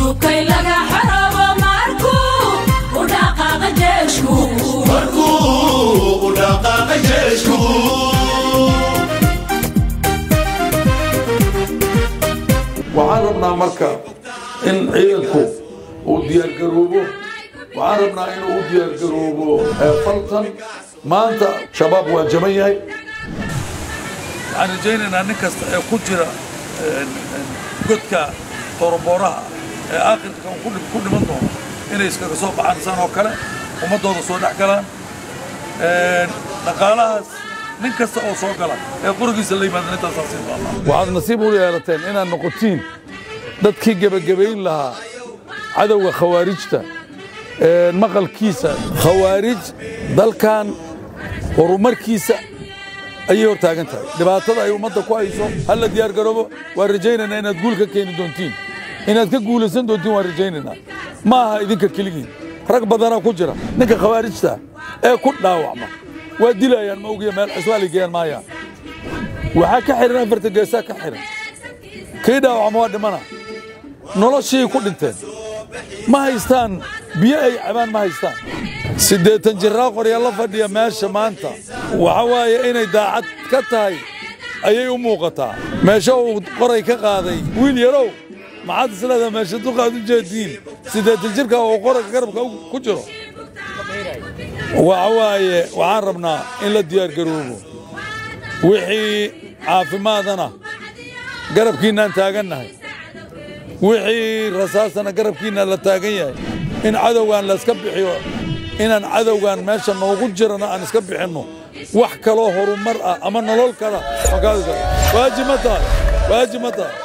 hubkay laga xarabo markuu u dhaqaaqa jeeshku markuu u dhaqaaqa jeeshku waxaan rabnaa marka in ciidanku uu diyaargaroobo waxaan rabnaa inuu u diyaargaroobo faltan maanta shabaab waa jaban yahay waxaan rajaynaynaa nin kasta ee ku jira godka torobooraha ee aakhirka ku dhiman doono inay iskaga soo baxaan saan oo kale ummaddooda soo dhex galaan dhaqaalahaas nin kasta oo soo gala ee qurigiisa la yimaada intaasaa siin doonaa waxaad nasiib u yeelateen inaad noqotiin dadkii gebagabayn lahaa cadowga khawaarijta maqalkiisa khawaarij dalkan horumarkiisa ayay hor taagan tahay dhibaatada ay ummadda ku hayso halla diyaargaroobo waan rajaynaynaa inaad guul ka keeni doontiin inaad ka guulaysan doontiin waan rajaynaynaa ma aha idinka keligiin rag badanaa ku jira ninka khawaarijta ee ku dhaawacma waa dilayaan ma ogiya meel ciswaali geeyaan maayaan waxaa ka xihan afarta geesaa ka xihan kii dhaawacma waa dhimana noloshii ku dhinteen ma haystaan biyo ay cabaan ma haystaan siddeetan jiraa qorya la fadhiya meesha maanta waxa waaye inay daacad ka tahay ayay u muuqataa meesha uu qoray ka qaaday wiil yarow maxaad isleedaha meesha duqaad u jeediin siddeetan jirka oo qorayka garabka ku jiro waxa waaye waxaan rabnaa in la diyaargaroobo wixii caafimaadana garabkiinnaan taagannahay wixii rasaasana garabkiinna la taagan yahay in cadowgan layska bixiyo inaan cadowgan meesha noogu jirana aan iska bixinno wax kaloo horumar ah ama nolol kala waajib ma tahay waajib ma tahay